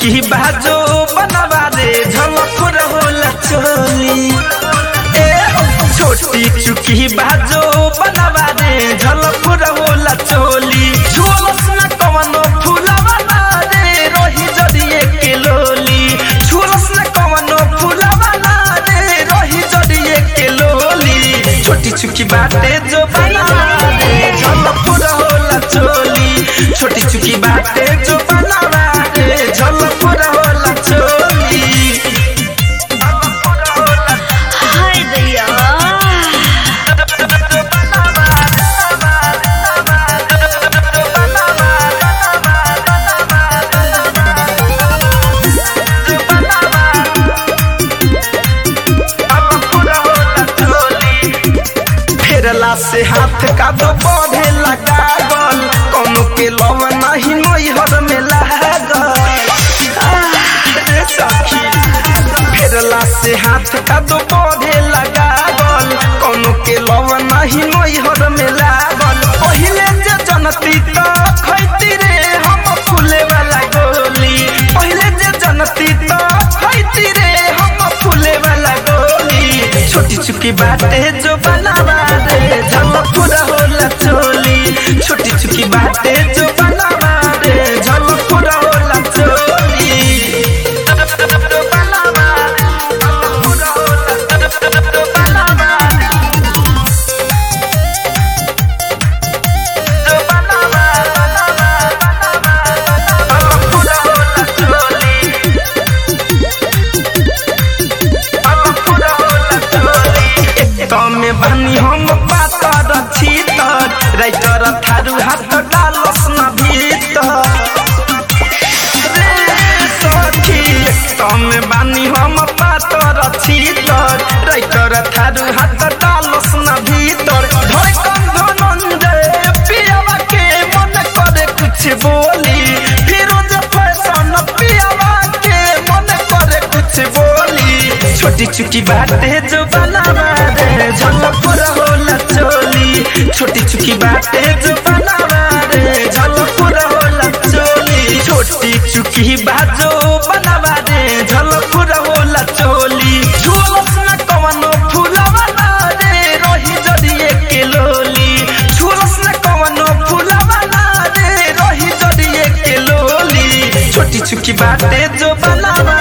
चुकी बाजो बनवा रे झलक रहोला चोली ए छोटी चुकी बाजो बनवा रे झलक रहोला चोली झोलस न कवनो फुलवा ना रे रोही जड़िए के लोली झोलस न कवनो फुलवा ना रे रोही जड़िए के लोली छोटी चुकी बाटे जो बनवा रे झलक रहोला चोली छोटी चुकी बाटे जो बनवा रे झलक रहोला चोली हाय दैया फेरला से हाथ का दो बढ़े लगा गल कौनो के लव नहीं नैहर में लागल आह, रे सखी फेरला से हाथ का दो बढ़े लगा गल कौनो के लव नहीं नैहर में लागल पहिले जे जनती तो खैती रे हम फूले वाला गोली पहिले जे जनती तो खैती रे हम फूले वाला गोली छोटी चुकी बाटे जो बनावा रे झलक पूरा होला चोली छोटी चुकी बाटे जो बनावा रे झलक पूरा होला चोली बनावा रे, झलक पूरा होला, बनावा रे। जो बनावा, बनावा, बनावा, झलक पूरा होला चोली तमे बानी हम पातर छीतर राइटर थारू हाथ डालस न भीतर रे सखी तमे बानी हम पातर छीतर राइटर थारू हाथ डालस न भीतर धड़कन धनंजय पियावा के मन करे कुछ बोली फिरोज फैशन पियावा के मन करे कुछ बोली छोटी चुकी बाटे जो बनावा रे झलक होला चोली छोटी चुकी बाटे जो बनावा रे झलक होला चोली छोटी चुकी बाजो बनावा रे झलक होला चोली झोलस न कवनो फुलवा ना रे रोही जड़िए के लोली झोलस न कवनो फुलवा ना रे रोही जड़िए के लोली छोटी चुकी बाटे जो बनावा